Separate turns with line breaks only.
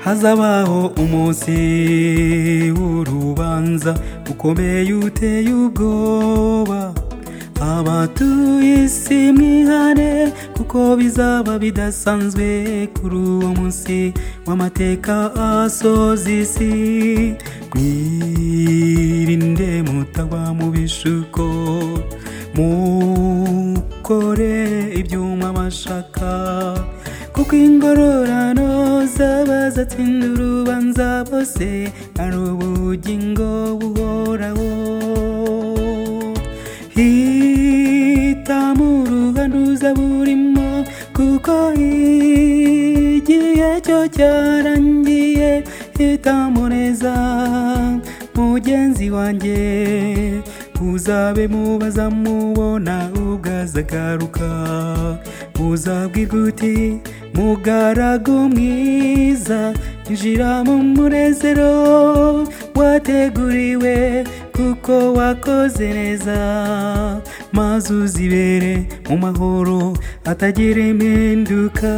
hazabaho umunsi w'urubanza ukomeye uteye ubwoba abatuye isi mwihane kuko bizaba bidasanzwe kuri uwo munsi w'amateka asoza isi mwirinde mutagwa mu bishuko mukore ibyuma bashaka kuko ingororano z'abazatsinda urubanza bose ari ubugingo buhoraho hitamu ruhanuza burimo kuko igihe cyo cyarangiye hitamu neza mugenzi wanjye uzabe mubaza mubona ubwo azagaruka uzabwirwa uti mugaragu mwiza injira mu munezero wateguriwe kuko wakoze neza maze uzibere mu mahoro atagira impinduka